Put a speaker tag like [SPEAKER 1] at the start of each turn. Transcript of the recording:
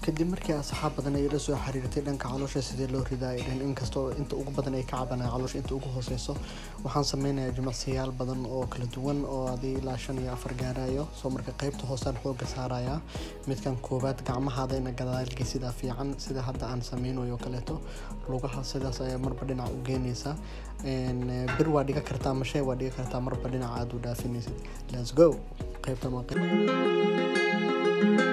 [SPEAKER 1] kadib markii asxaab badan ay ila soo xiriirtay dhanka caloosha sidee loo ridaa ay dhaheen inkastoo inta ugu badan ay ka cabanaya caloosha inta ugu hooseyso waxaan sameynayaa jimicsiyaal badan oo kala duwan oo adii ilaa shan iyo afar gaarayo soo marka qeybta hoosaan xooga saarayaa midkan koowaad gacmahaada ina gadaalgey sidaa fiican sida hadda aan sameynayo kaleeto lugaha sidaas ayaa marba dhinac u geynaysaa bir waa dhiga kartaa mashee waa dhiga kartaa marba dhinac aad u dhaafinaysid let's go qeybtan waa qeyb